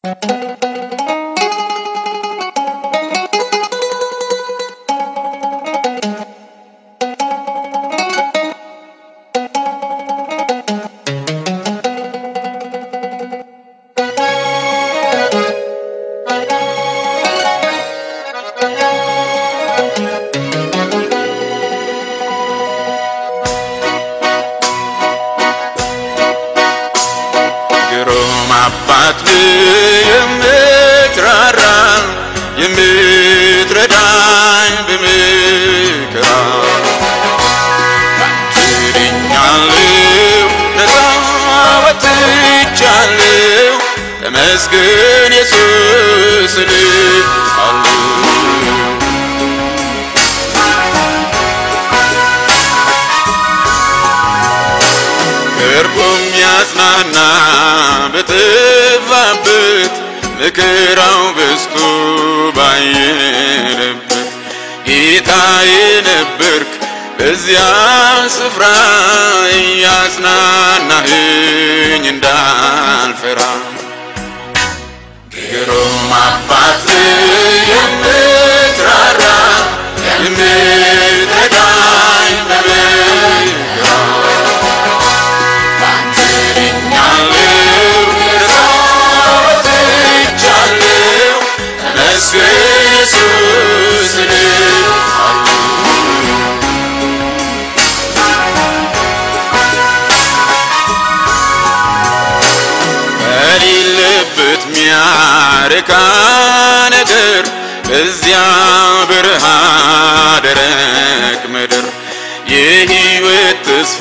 ግሩም አባት የምትራራ የምትረዳኝ በመከራ ድኛለሁ ነፃ ወጥቻለሁ ተመስገን ኢየሱስ እልሃለሁ ቅርቡም ያጽናና በጠፋበት መከራው በዝቶ ባየለበት ጌታዬ ነበርክ በዚያ ስፍራ እያጽናናህኝ እንዳልፈራ ግሩም አባት የምትራራ የምትረዳኝ በመከራ ድኛለሁ ነፃ ወጥቻለሁ ተመስገን ኢየሱስ እልሃለሁ በሌለበት ሚያረካ ነገር በዚያ በረሃ ደረቅ ምድር የሕይወት ተስፋ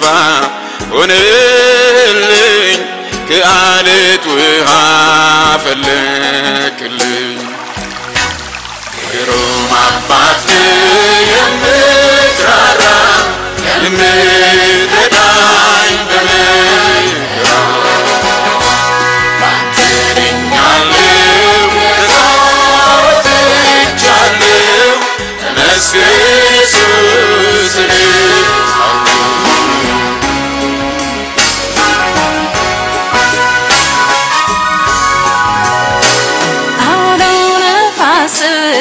ሆነልኝ ከአለት ውሃ ፈለቅልኝ ግሩም አባት የምትራራ የምትረዳኝ በመከራ ድኛለሁ ነፃ ወጥቻለሁ ተመስገን ኢየሱስ እልሃለሁ አውሎ ነፋስ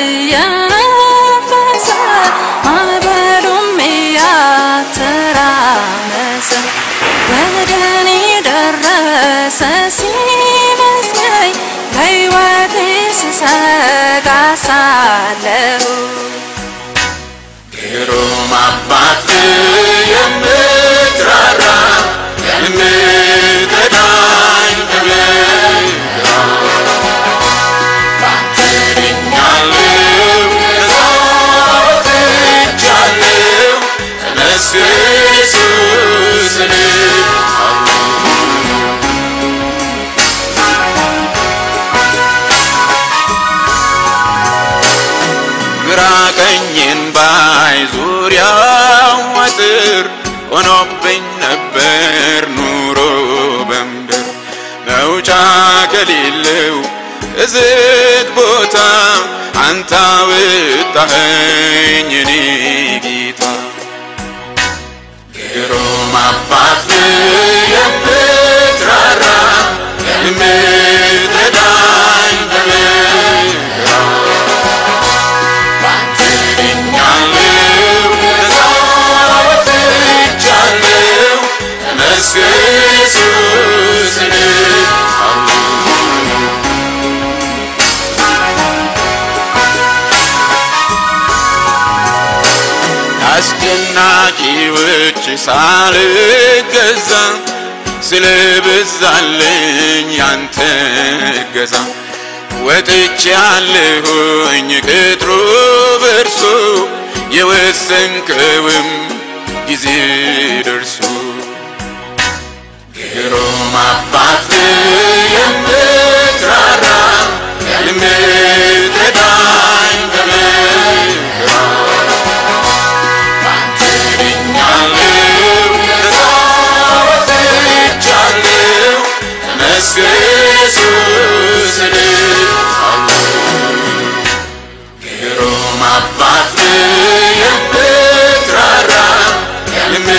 እየነፈሰ ማዕበሉም እያተራመሰ ወደ እኔ ደረሰ ሲመስለኝ ለሕይወቴ ስሰጋ ሳለሁ ግሩም አባት የምትራራ የምትረዳኝ በመከራ ድኛለሁ ነፃ ወጥቻለሁ ተመስገን ኢየሱስ እልሃለሁ ግራ ቀኝን ባይ ዙሪያው አጥር ሆኖብኝ ነበር ኑሮ በምድር መውጫ ከሌለው እዝግ ቦታ አንተ አወጣኸኝ እኔ ጌታ ግሩም አባት የምትራራ የምትረዳኝ በመከራ ድኛለሁ ነፃ ወጥቻለሁ ተመስገን ኢየሱስ እልሃለሁ አስጨናቂዎች ሳልገዛ ስለበዛልኝ ያንተ እገዛ ወጥቼ ያለሁኝ ቅጥሩ በርሶ የወሰንከውም ጊዜ ደርሶ ግሩም አባት የምትራራ የምትረዳኝ በመከራ ድኛለሁ ነፃ ወጥቻለሁ ተመስገን ኢየሱስ እልሃለሁ ግሩም አባት የምትራራ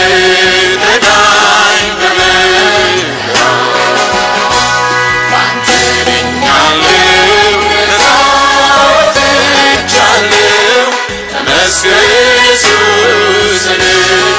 የምትረዳኝ በመከራ ተመስገን ኢየሱስን